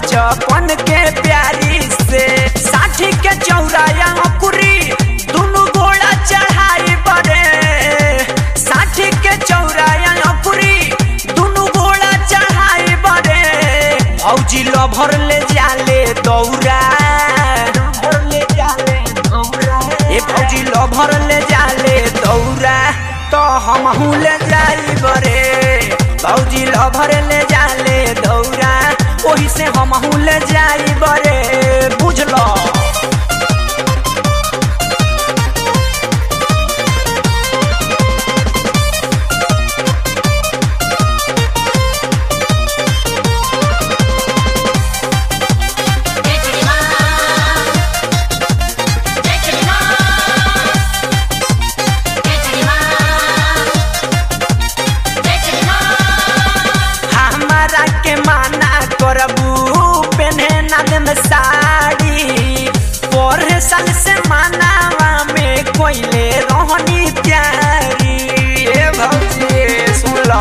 बचपन के प्यारी से साठी के चौराया अकुरी दुनु घोड़ा चढ़ाई बरे साठी के चौराया अकुरी दुनु घोड़ा चढ़ाई बरे भौजी लो भर ले जाले दौरा ए भौजी लो भर ले जाले दौरा तो हम ले जाई बरे भौजी लो भर ले जाले दौरा ओही से हम ले जाई बरे बुझलो जय श्री राम जय श्री राम जय श्री राम जय श्री राम हमारा के माना करबू पेन्हे ना देम साड़ी पर साल से मानावा में कोइले रहनी प्यारी ए भौजी सुन लो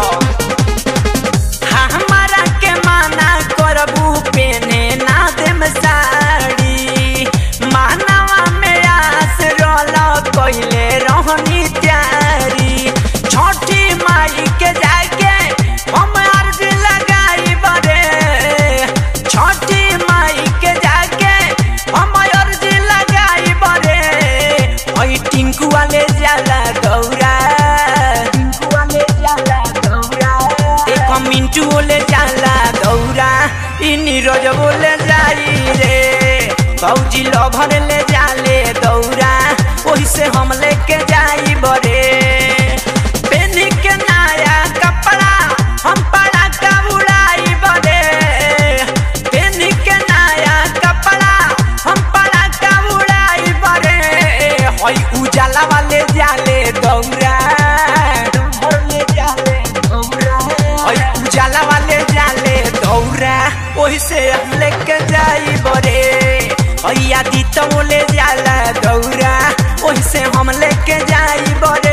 हमारा के माना करबू पेन्हे ना देम साड़ी मानवा में आस रोल कोइले रहनी प्यारी छोटी माई के जाके हम अर्ज लगाई बरे छोटी माई के जाके हम अर्ज लगाई बरे ओई टिंकू वाले जाला गौरा टिंकू वाले जाला गौरा एक मिंटू बोले जाला गौरा इ नीरज बोले जाई रे भौजी लभर ले जाले दौरा ओही से हम लेके जाई बरे पेनी के नया कपड़ा हम पड़ा का उड़ाई बरे पेनी के नया कपड़ा हम पड़ा का उड़ाई बरे होई उजाला वाले जाले दौरा ले जाले दौरा होई उजाला वाले जाले दौरा ओही से हम लेके जाई बरे होई आदि तो ले जाला दौरा ओही से हम लेके जाई बरे